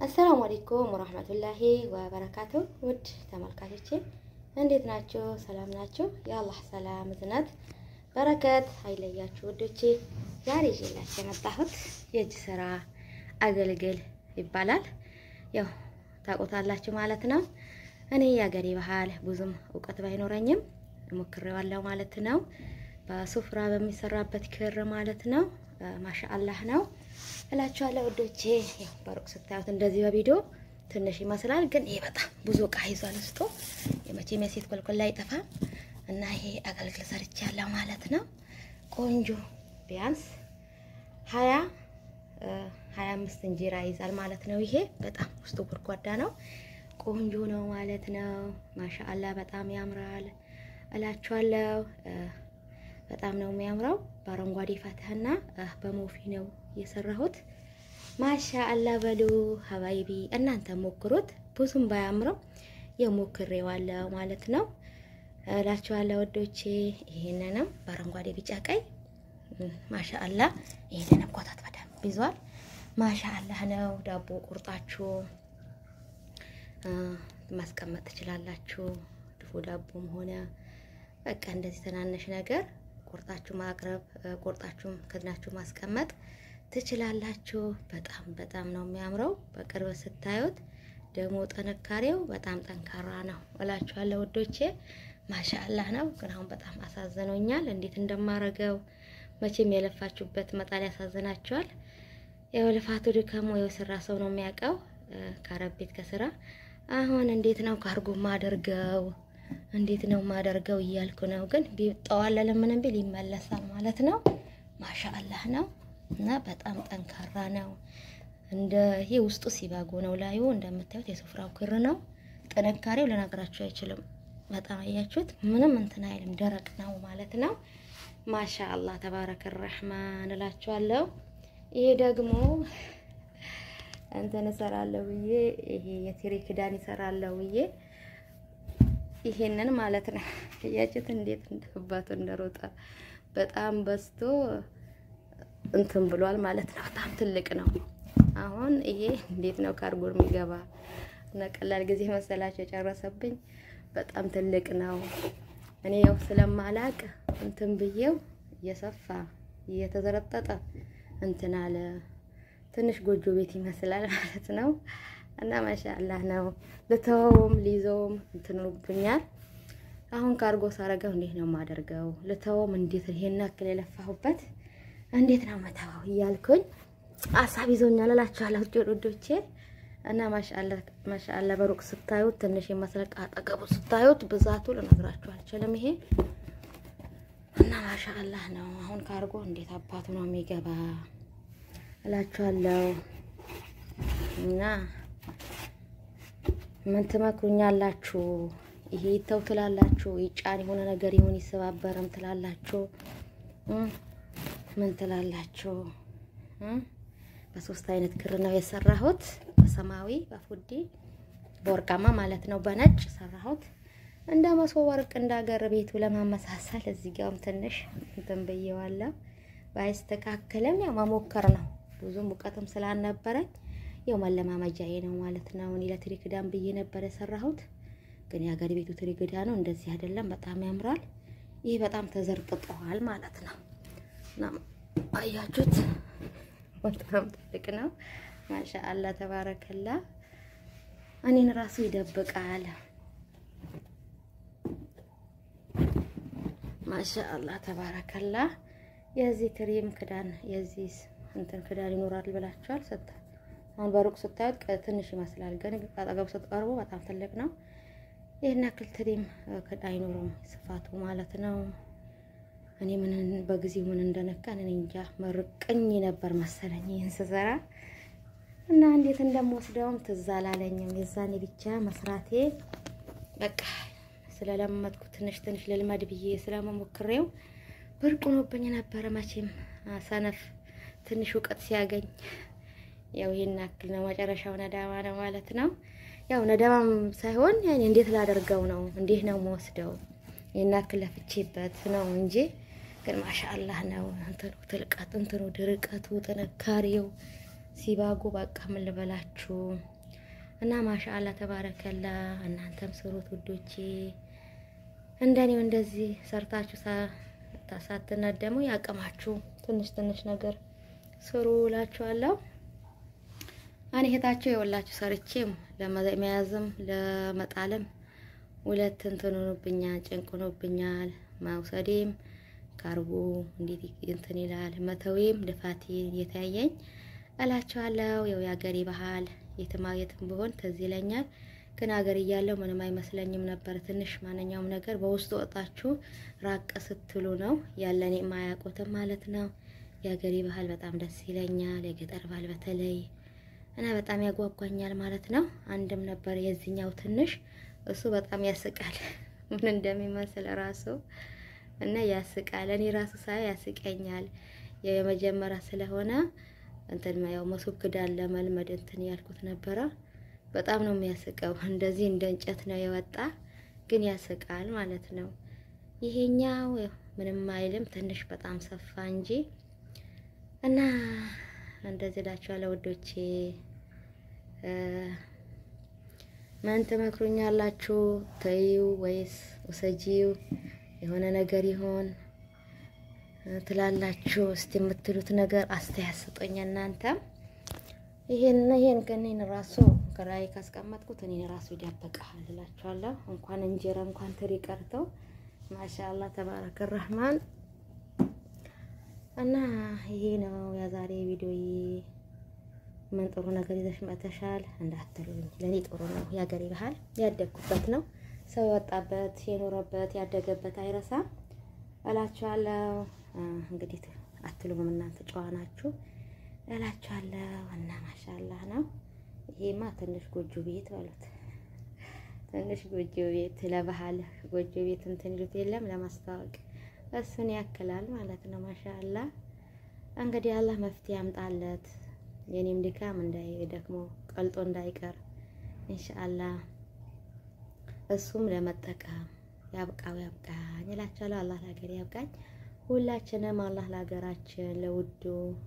አሰላሙ አለይኩም ወራህመቱላሂ ወበረካቱ። ውድ ተመልካቾቼ እንዴት ናችሁ? ሰላም ናችሁ? የአላህ ሰላም እዝነት በረከት አይለያችሁ ውዶቼ። ዛሬ ይዤላችሁ የመጣሁት የእጅ ስራ አገልግል ይባላል። ያው ታውቁታላችሁ ማለት ነው። እኔ የአገሬ ባህል ብዙም እውቀት ባይኖረኝም ሞክሬዋለሁ ማለት ነው። በሱፍራ በሚሰራበት ክር ማለት ነው። ማሻአላህ ነው እላችኋለሁ ውዶቼ። ያው በሩቅ ስታዩት እንደዚህ በቪዲዮ ትንሽ ይመስላል፣ ግን ይሄ በጣም ብዙ እቃ ይዟል ውስጡ። የመቼም የሴት ኮልኮል ላይ አይጠፋም እና ይሄ አገልግል ሰርቻለሁ ማለት ነው። ቆንጆ ቢያንስ ሀያ ሀያ አምስት እንጀራ ይዛል ማለት ነው። ይሄ በጣም ውስጡ ጎድጓዳ ነው። ቆንጆ ነው ማለት ነው። ማሻአላ በጣም ያምራል እላችኋለሁ። በጣም ነው የሚያምረው። በአረንጓዴ ፈትህና በሞፊ ነው የሰራሁት። ማሻአላ በሉ ሀባይቢ እናንተ ሞክሩት። ብዙም ባያምረው የሞክሬዋለሁ ማለት ነው እላችኋለሁ ወዶቼ። ይሄንንም በአረንጓዴ ቢጫ፣ ቀይ ማሻአላ ይሄንንም ኮታት በደንብ ይዟል። ማሻአላህ ነው። ዳቦ ቁርጣችሁ ማስቀመጥ ትችላላችሁ። ድፎ ዳቦም ሆነ በቃ እንደዚህ ትናንሽ ነገር ቁርጣችሁ ማቅረብ ቁርጣችሁም ከድናችሁ ማስቀመጥ ትችላላችሁ። በጣም በጣም ነው የሚያምረው። በቅርብ ስታዩት ደግሞ ጥንካሬው በጣም ጠንካራ ነው እላችኋለሁ ውዶቼ። ማሻአላህ ነው። ግን አሁን በጣም አሳዝኖኛል። እንዴት እንደማረገው መቼም የለፋችሁበት መጣል ያሳዝናችኋል። ያው ልፋቱ ድካሙ የሰራ ሰው ነው የሚያውቀው ከአረብ ቤት ከስራ አሁን እንዴት ነው ካርጎ ማደርገው እንዴት ነው ማደርገው እያልኩ ነው። ግን ቢጠዋለለ ምንም ቢል ይመለሳል ማለት ነው። ማሻአላህ ነው እና በጣም ጠንካራ ነው። እንደ ይሄ ውስጡ ሲባጎ ነው። ላዩ እንደምታዩት የሱፍራው ክር ነው። ጥንካሬው ልነግራችሁ አይችልም። በጣም አያችሁት፣ ምንም እንትን አይልም፣ ደረቅ ነው ማለት ነው። ማሻአላህ ተባረከ ረህማን እላችኋለሁ። ይሄ ደግሞ እንትን እሰራለሁ ብዬ ይሄ የትሪ ክዳን ይሰራለሁ ብዬ ይሄንን ማለት ነው። እያችሁት እንዴት እንደባቱ እንደሮጠ በጣም በዝቶ እንትን ብሏል ማለት ነው። በጣም ትልቅ ነው። አሁን ይሄ እንዴት ነው ካርጎ የሚገባ እና ቀላል ጊዜ መሰላቸው የጨረሰብኝ። በጣም ትልቅ ነው። እኔ ያው ስለማላቅ እንትን ብዬው እየሰፋ እየተዘረጠጠ እንትን አለ። ትንሽ ጎጆ ቤት ይመስላል ማለት ነው። እና ማሻአላህ ነው። ልተወውም ሊይዘውም እንትኑብኛል። አሁን ካርጎ ሳረገው እንዴት ነው የማደርገው? ልተወውም እንዴት ይሄን ያክል የለፋሁበት እንዴት ነው መተዋው እያልኩኝ አሳብ ይዞኛል እላችኋለሁ ውዶቼ። እና ማሻአላህ ማሻአላህ በሩቅ ስታዩት ትንሽ ይመስላል፣ አጠገቡ ስታዩት ብዛቱ ልነግራችሁ አልችልም። ይሄ እና ማሻአላህ ነው። አሁን ካርጎ እንዴት አባቱ ነው የሚገባ እላችኋለሁ እና ምን ትመክሩኛላችሁ? ይሄ ይተው ትላላችሁ? ይጫን የሆነ ነገር ይሁን ይሰባበርም ትላላችሁ? ምን ትላላችሁ? በሶስት አይነት ክር ነው የሰራሁት። በሰማያዊ፣ በፉዲ፣ በወርቃማ ማለት ነው። በነጭ ሰራሁት እንደ መሶብ ወርቅ እንደ ሀገር ቤቱ ለማመሳሰል። እዚህ ጋርም ትንሽ እንትን ብዬዋለሁ። ባይስተካከልም ያው መሞከር ነው። ብዙም እውቀትም ስላልነበረኝ ያው መለማመጃዬ ነው ማለት ነው። እኔ ለትሪ ክዳን ብዬ ነበር የሰራሁት፣ ግን የሀገር ቤቱ ትሪ ክዳን ነው። እንደዚህ አይደለም። በጣም ያምራል። ይህ በጣም ተዘርጥጠዋል ማለት ነው። እና አያችሁት፣ በጣም ትልቅ ነው። ማሻአላ ተባረከላ። እኔን ራሱ ይደብቃል። ማሻአላ ተባረከላ። የዚህ ትሪም ክዳን የዚህ እንትን ክዳን ይኖራል ብላችኋል ስታ አሁን በሩቅ ስታዩት ትንሽ ይመስላል፣ ግን አጠገቡ ስትቀርቡ በጣም ትልቅ ነው። ይህን ያክል ትሪም አይኖረውም ስፋቱ ማለት ነው። እኔ ምን በጊዜው ምን እንደነካን እኔ እንጃ መርቅኝ ነበር መሰለኝ ይህን ስሰራ እና እንዴት እንደምወስደውም ትዝ አላለኝም። የዛኔ ብቻ መስራቴ በቃ ስለለመድኩ ትንሽ ትንሽ ልልመድ ብዬ ስለመሞክሬው ብርቅ ሆኖብኝ ነበረ። መቼም ሰነፍ ትንሽ እውቀት ሲያገኝ ያው ይሄን ያክል ነው። መጨረሻው ነዳማ ነው ማለት ነው። ያው ነዳማም ሳይሆን ያኔ እንዴት ላደርገው ነው እንዴት ነው የምወስደው ይሄን ያክል ለፍቼበት ነው እንጂ ግን ማሻአላህ ነው። እንትኑ ትልቀት እንትኑ ድርቀቱ ጥንካሬው ሲባጉ በቃ ምን ልበላችሁ እና ማሻአላ ተባረከላ። እናንተም ስሩት ውዶቼ፣ እንደኔው እንደዚህ ሰርታችሁ ሳትነደሙ ያቅማችሁ ትንሽ ትንሽ ነገር ስሩ እላችኋለሁ። እኔ እህታችሁ የወላችሁ ሰርቼም ለመያዝም ለመጣልም ሁለት እንትን ሆኖብኛል፣ ጭንቅ ሆኖብኛል። መውሰዴም ካርቦ እንዴት እንትን ይላል መተዌም ልፋቴ እየተያየኝ እላችኋለሁ። ያው የአገሬ ባህል የትማ የትም ብሆን ትዝ ይለኛል። ግን ሀገር እያለሁ ምንም አይመስለኝም ነበር። ትንሽ ማንኛውም ነገር በውስጡ ወጣችሁ ራቅ ስትሉ ነው ያለኔ የማያውቁትም ማለት ነው። የሀገሬ ባህል በጣም ደስ ይለኛል። የገጠር ባህል በተለይ እና በጣም ያጓጓኛል ማለት ነው። አንድም ነበር የዚህኛው ትንሽ እሱ በጣም ያስቃል ምን እንደሚመስል ራሱ እና ያስቃል። እኔ ራሱ ሳይ ያስቀኛል። የመጀመሪያ ስለሆነ እንትን ያው መሶብ ክዳን ለመልመድ እንትን ያልኩት ነበረ። በጣም ነው የሚያስቀው። እንደዚህ እንደ እንጨት ነው የወጣ ግን ያስቃል ማለት ነው። ይሄኛው ምንም አይልም ትንሽ በጣም ሰፋ እንጂ እና እንደዚህ እላችኋለሁ ውዶቼ። ምን ትመክሩኛላችሁ? ተይው ወይስ ውሰጂው የሆነ ነገር ይሆን ትላላችሁ? እስቲ የምትሉት ነገር አስተያየት ስጡኝ እናንተ። ይሄን ይሄን ከኔን ራሱ ከላይ ካስቀመጥኩት እኔን ራሱ ይደበቃል እላችኋለሁ። እንኳን እንጀራ እንኳን ትሪ ቀርተው ማሻአላ ተባረከ ረህማን እና ይሄ ነው የዛሬ ቪዲዮ። ምን ጥሩ ነገር ይዘሽ መተሻል እንዳትሉኝ፣ ለኔ ጥሩ ነው። የሀገሬ ባህል ያደግኩበት ነው። ሰው የወጣበት የኖረበት ያደገበት አይረሳም እላችኋለሁ። እንግዲህ አትሉም እናንተ ጨዋ ናችሁ እላችኋለሁ። እና ማሻአላህ ነው። ይሄማ ትንሽ ጎጆ ቤት በሉት፣ ትንሽ ጎጆ ቤት ለባህል ጎጆ ቤት እንትን ይሉት የለም ለማስታወቅ እሱን ያክላል ማለት ነው። ማሻአላ እንግዲህ አላህ መፍትሄ ያምጣለት። የኔም ድካም እንዳይደክሞ ቀልጦ እንዳይቀር ኢንሻአላ እሱም ለመጠቀም ያብቃው ያብቃኝ እላችኋለሁ። አላህ ለሀገር ያብቃኝ። ሁላችንም አላህ ለሀገራችን ለውዱ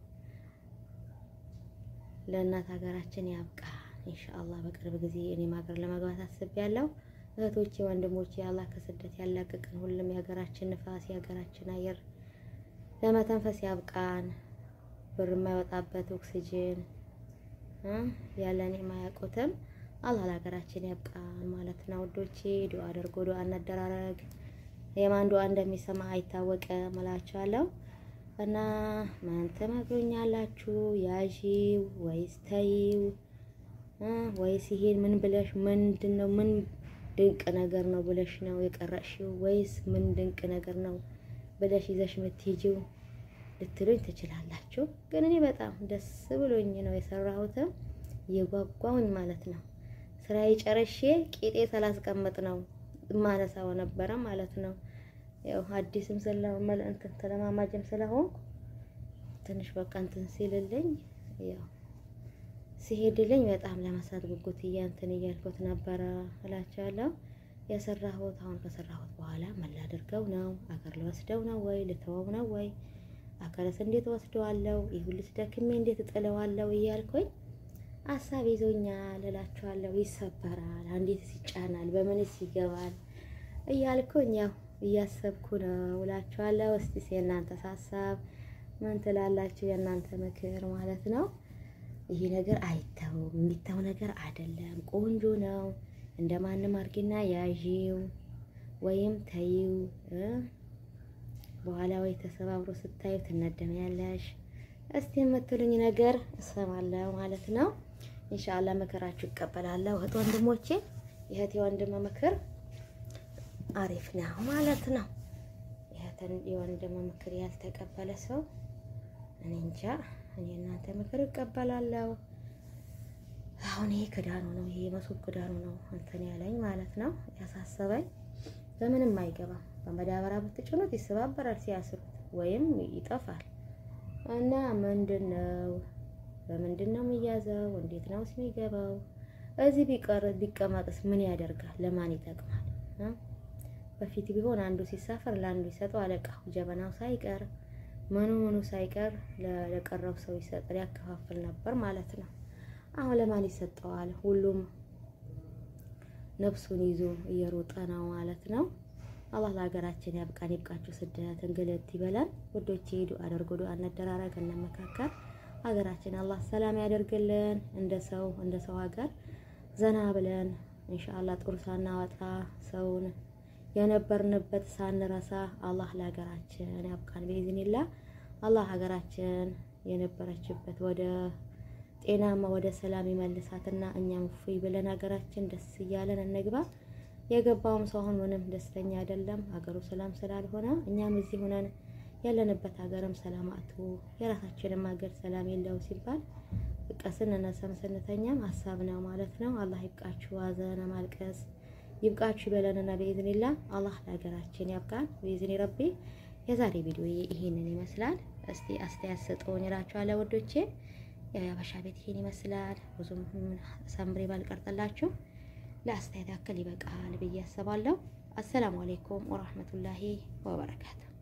ለእናት ሀገራችን ያብቃን ኢንሻአላህ። በቅርብ ጊዜ እኔም ሀገር ለመግባት አስቤያለሁ። እህቶቼ ወንድሞቼ፣ አላህ ከስደት ያላቅቅን። ሁሉም የሀገራችን ንፋስ የሀገራችን አየር ለመተንፈስ ያብቃን። ብር የማይወጣበት ኦክሲጅን ያለን የማያውቁትም አላህ ለሀገራችን ያብቃን ማለት ነው። ውዶቼ ዱአ አድርጎ ዱአ እናደራረግ። የማን ዱአ እንደሚሰማ አይታወቅም እላችኋለሁ። እና ምን ትመክሩኛላችሁ? ያዢው ወይስ ተይው ወይስ ይሄን ምን ብለሽ ምንድን ነው ምን ድንቅ ነገር ነው ብለሽ ነው የቀረሽው ወይስ ምን ድንቅ ነገር ነው ብለሽ ይዘሽ የምትሄጂው ልትሉኝ ትችላላችሁ። ግን እኔ በጣም ደስ ብሎኝ ነው የሰራሁትም እየጓጓሁኝ ማለት ነው። ስራዬ ጨርሼ ቂጤ ስላስቀምጥ ነው ማነሳው ነበረ ማለት ነው። ያው አዲስም ስለመል እንትን ተለማማጅም ስለሆንኩ ትንሽ በቃ እንትን ሲልልኝ ያው ሲሄድልኝ በጣም ለመስራት ጉጉት እያንትን እያልኩት ነበረ እላቸዋለሁ። የሰራሁት አሁን ከሰራሁት በኋላ ምን ላድርገው ነው? አገር ልወስደው ነው ወይ ልተወው ነው ወይ አገርስ እንዴት ወስደዋለሁ? ይሁንስ ደክሜ እንዴት እጥለዋለሁ እያልኩኝ ሀሳብ ይዞኛል እላቸዋለሁ። ይሰበራል፣ አንዴትስ ይጫናል፣ በምንስ ይገባል እያልኩኝ ያው እያሰብኩ ነው እላቸዋለሁ። እስቲ የእናንተ ሀሳብ ምን ትላላችሁ? የእናንተ ምክር ማለት ነው። ይሄ ነገር አይተውም የሚተው ነገር አይደለም። ቆንጆ ነው። እንደማንም አርጊና ያዢው ወይም ተይው። በኋላ ወይ ተሰባብሮ ስታዩ ትነደሚያለሽ። እስቲ የምትሉኝ ነገር እሰማለሁ ማለት ነው። ኢንሻአላህ ምክራችሁ ይቀበላለሁ። እህት ወንድሞቼ፣ የእህት የወንድም ምክር አሪፍ ነው ማለት ነው። የእህትን የወንድም ምክር ያልተቀበለ ሰው እኔ እንጃ። እኔ እናንተ ምክር እቀበላለሁ። አሁን ይሄ ክዳኑ ነው፣ ይሄ መሶብ ክዳኑ ነው እንትን ያለኝ ማለት ነው ያሳሰበኝ። በምንም አይገባም። በመዳበሪያ ብትጭኑት ይሰባበራል ሲያስሩት ወይም ይጠፋል። እና ምንድን ነው በምንድን ነው የሚያዘው? እንዴት ነው የሚገባው? እዚህ ቢቀር ቢቀመጥስ ምን ያደርጋል? ለማን ይጠቅማል? በፊት ቢሆን አንዱ ሲሳፈር ለአንዱ ይሰጠው አለቃው ጀበናው ሳይቀር ምኑ ምኑ ሳይቀር ለቀረው ሰው ይሰጥ ያከፋፍል ነበር ማለት ነው። አሁን ለማን ይሰጠዋል? ሁሉም ነፍሱን ይዞ እየሮጠ ነው ማለት ነው። አላህ ለሀገራችን ያብቃን፣ ይብቃችሁ። ስደት እንግልት ይበላል። ውዶቼ ዱአ አድርጉ፣ ዱአ እንደራረግ፣ እንመካከር። ሀገራችን አላህ ሰላም ያደርግልን። እንደ ሰው እንደ ሰው ሀገር ዘና ብለን ኢንሻአላህ ጦር ሳናወጣ ሰውን የነበርንበት ሳንረሳ አላህ ለሀገራችን ያብቃን። በኢዝኒላ አላህ ሀገራችን የነበረችበት ወደ ጤናማ ወደ ሰላም ይመልሳትና እኛም እፎይ ብለን ሀገራችን ደስ እያለን እንግባ። የገባውም ሰው አሁን ምንም ደስተኛ አይደለም፣ ሀገሩ ሰላም ስላልሆነ እኛም እዚህ ሆነን ያለንበት ሀገርም ሰላም አጥቶ የራሳችንም ሀገር ሰላም የለው ሲባል በቃ ስንነሳም ስንተኛም ሀሳብ ነው ማለት ነው። አላህ ይብቃችሁ፣ ሀዘን ማልቀስ ይብቃችሁ ይበለንና በኢዝኒላ አላህ ለሀገራችን ያብቃን በኢዝኒ ረቢ። የዛሬ ቪዲዮ ይሄንን ይመስላል። እስቲ አስተያየት ስጡኝ እላችኋለሁ ወዶቼ። የሀበሻ ቤት ይሄን ይመስላል። ብዙም ሰምሬ ባልቀርጥላችሁ ለአስተያየት ያክል ይበቃል ብዬ አስባለሁ። አሰላሙ አሌይኩም ወራህመቱላሂ ወበረካቱ